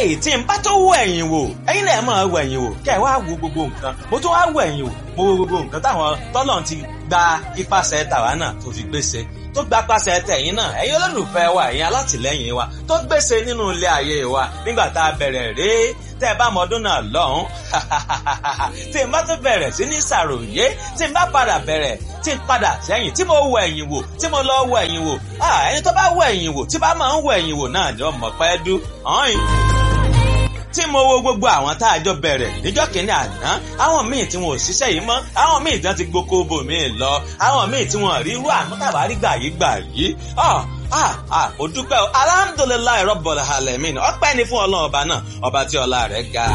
eléyìí tí n bá tó wọ ẹ̀yìn wò ẹ̀yin náà máa wọ ẹ̀yìn wò kẹ́ ẹ̀ wá wo gbogbo nǹkan mo tún wá wọ ẹ̀yìn wò mo wo gbogbo nǹkan táwọn tọ́lọ̀ ti gba ipasẹ̀ tàwa náà tó fi gbèsè tó gba pàṣẹ tẹ̀yìn náà ẹ̀yin olólùfẹ́ wa ẹ̀yin alátìlẹ́yìn wa tó gbèsè nínú ilé ayé wa nígbà tá a bẹ̀rẹ̀ rèé tẹ́ ẹ bá mọ ọdún náà lọ́hùn tí n bá tún bẹ̀rẹ̀ sí ní ṣàròyé tí n bá padà bẹ̀rẹ̀ tí n padà sẹ́yìn tí mo wọ ẹ̀yìn wò tí mo lọ wọ ẹ̀yìn wò ẹni tó bá wọ ẹ̀yìn wò tí bá máa ń wọ ẹ̀yìn wò náà ni ọmọ pẹ́ dú ọ̀hìn tí mo wo gbogbo àwọn tá a jọ bẹ̀rẹ̀ níjọ́ kìíní àná àwọn míì tí wọn ò ṣiṣẹ́ yìí mọ́ àwọn míì tí wọ́n ti gboko bò míì lọ àwọn míì tí wọ́n rí irú àánú tàbá rí gbà yìí gbà yìí ah ah mo dúpẹ́ o alhamdulilayi rọ́bọ̀lì alamin ọpẹ́ ni fún ọlọ́run ọba náà ọba tí ọlá rẹ̀ ga.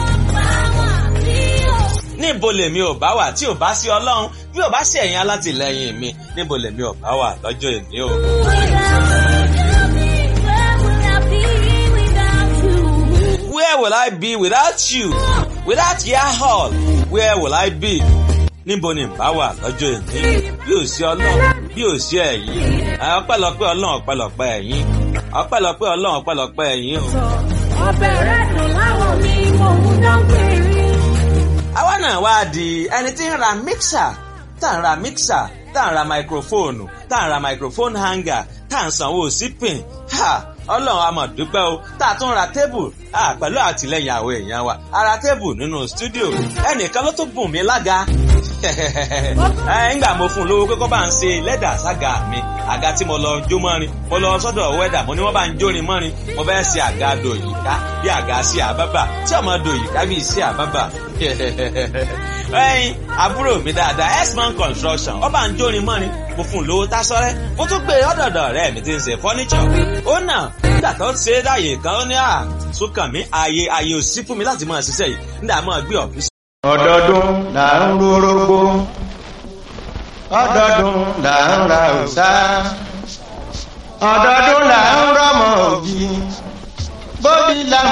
níbo lèmi ò bá wà tí ò bá sí ọlọ́run bí ò bá sí ẹ̀yin alátìlẹyìn mi níbo lèmi ò bá wà lọ́jọ́ èmi o. Where will I be without you? Without your hall, where will I be? níbo ni bá wà lọ́jọ́ èmi bí ò sí ọlọ́run bí ò sí ẹ̀yin ọpẹ́lọpẹ́ ọlọ́run ọpẹ́lọpẹ́ ẹ̀yin ọpẹ́lọpẹ́ ọlọ́run ọpẹ́lọpẹ́ ẹ̀yin o. ọbẹ̀ rẹ̀ dùn láwọn mi mò ń dán péré. àwa náà wá di ẹni tí ń ra mixer tá ń ra mixer tá ń ra microphone tá ń ra microphone hanger tá ń sanwó sípìn ọlọ́run a máa dúpẹ́ o tá a tún ra tébù pẹ̀lú àtìlẹ́yìn àwọn èèyàn wa a ra tébù nínú stúdíò ẹnìkan ló tún bùn mí lága ńgbà mo fún un lówó pé kó bá ń ṣe lẹ́dà sága mi àga tí mo lọ jó mọ́rin mo lọ sọ́dọ̀ wẹ́dà mo ní wọ́n bá ń jórin mọ́rin mo fẹ́ ṣe àga dòyìká bí àga sí àbábà tí ọmọ dòyìká bí sí àbábà ẹyin àbúrò mi dáadáa x-man construction ó bá ń jórin mọ́rin mo fún un lówó tásọ́rẹ́ mo tún gbé ọ̀dọ̀dọ̀ rẹ̀ mi ti ń ṣe fọ́níṣọ̀ ó nà nígbà tó ṣe é dáyè kan ó ní à sókàn mi ààyè ààyè ò sí fún mi láti máa ṣiṣẹ́ yìí nígbà máa gbé ọ̀fíìsì. ọdọọdún là ń rúrógbó ọdọọdún là ń ra òòṣà ọdọọdún là ń rọmọ ògì bóbi là